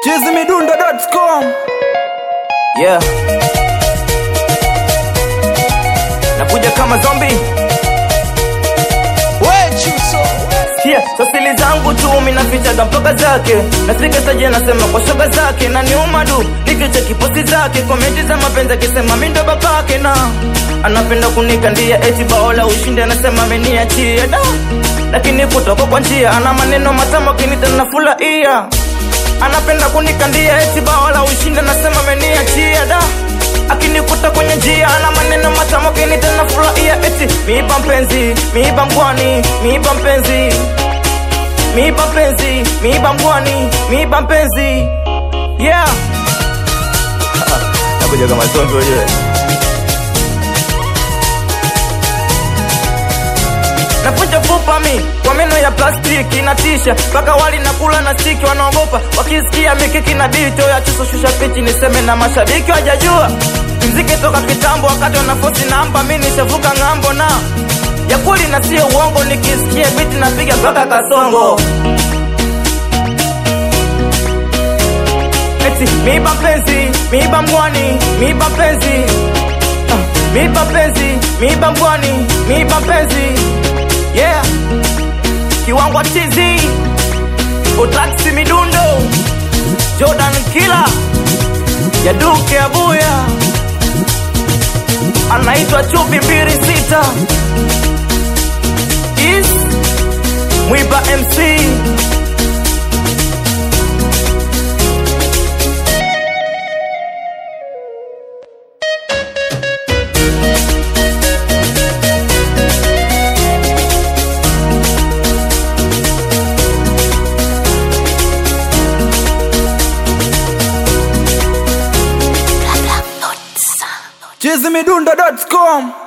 chizimidundo.com yeah. nakuja kama zombi Sikia, sasili zangu tu minafichaga mpaka zake nafika saje nasema kwa shoga zake na niuma du nikicha kiposti zake komenti za mapenzi akisema mi ndo babake na anapenda kunikandia eti baola ushindi anasema ameniachia da lakini kutoka kwa njia ana maneno matamu akinita nafurahia anapenda kunikandia eti baola ushindi anasema ameniachia da akinikuta kwenye njia ana maneno matamu akinita nafurahia eti miiba mpenzi miiba ngwani miiba mpenzi miiba mpenzi miiba ngwani miiba mpenzi yeah nakuja kama songo ujue napunja fupa mi kwa meno ya plastiki natisha mpaka wali nakula na stiki wanaogopa wakisikia mikiki na dito ya chuso shusha pichi niseme na mashabiki wajajua mziki toka kitambo wakati wanafosi namba mi nishavuka ng'ambo na ya kweli na sio uongo nikisikia biti napiga mpaka kasongo eti miiba mpenzi miiba mwani miiba mpenzi Ah, miiba mpenzi miiba mwani miiba mpenzi yeah kiwango tizi utaksi midundo jordan kila ya duke abuya anaitwa chupi mbili sita is mwiba mc chizimidundo.com